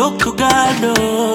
talk to God. Oh.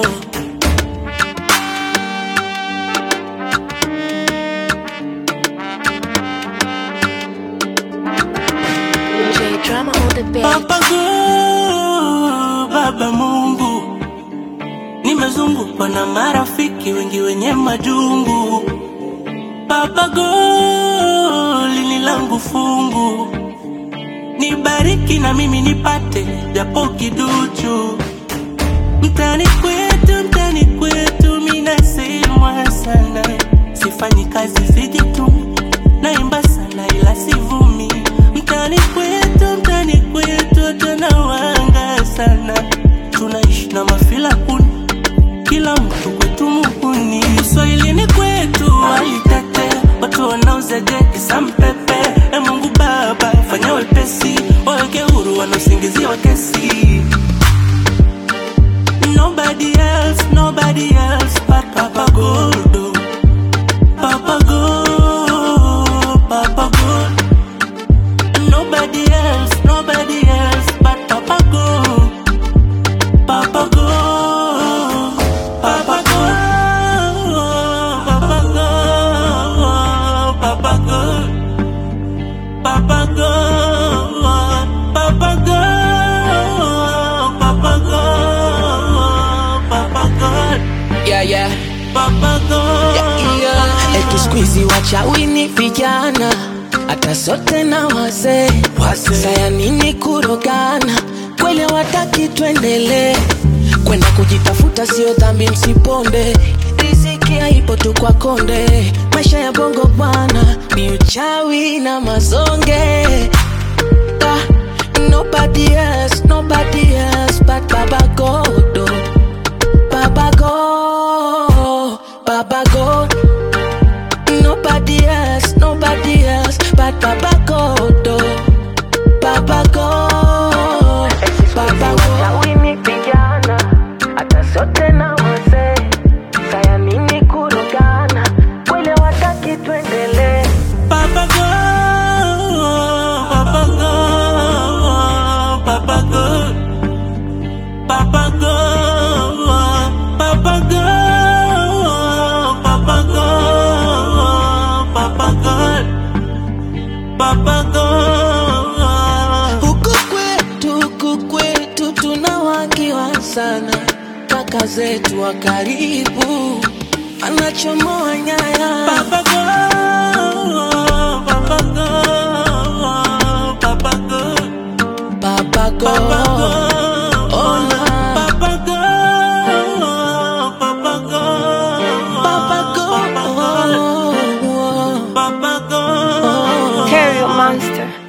J drama on the beat. Baba God, Baba Mungu, nimezungukwa na marafiki wengi wenye majungu. Baba God, lini langu fungu, nibariki na mimi nipate japo kiduchu. Mtani kwetu, mtani kwetu, minasemwa sana, sifanyi kazi sijitumi, naimba sana ila sivumi. Mtani kwetu, mtani kwetu, tunawanga sana, tunaishi na mafila kuni, kila mtu kwetu muhuni. Uswahilini kwetu walitetea watu wanauza jeki sampepe. E Mungu Baba, fanya wepesi, waweke huru wanaosingiziwa kesi. Nobody else, nobody else but Papa God. oh. Papa God, Papa God. Nobody else, nobody else but Papa God. Papa God, Papa God, Papa God, Papa God. Papa God, Papa God, Papa God, Papa God, yeah, yeah. Papa God. Yeah. Etu squeezy wachawi ni vijana hata sote na wazee saya nini kurogana kweli wataki tuendelee kwenda kujitafuta sio dhambi msiponde riziki haipo tu kwa konde maisha ya bongo bwana ni uchawi na mazonge Ah, nobody else, nobody else but Baba God. oh. Baba God, Baba God. Nobody else, nobody else but Baba God. oh. Baba God, Baba God. Wini vijana, hata sote na wazee. Saya nini kurogana, kweli wataki tuendelee. Papa God, Papa God, Papa God, Papa God, Papa God, Papa God, Papa God, Papa God. Huku kwetu, huku kwetu tunawakiwa sana, kaka zetu wa karibu anachomoa nyaya. Papa God, Papa God, Papa God. Papa Papa God, God, Ona. Papa God, Papa God, Papa God, Papa God, Papa God. Terry Monster.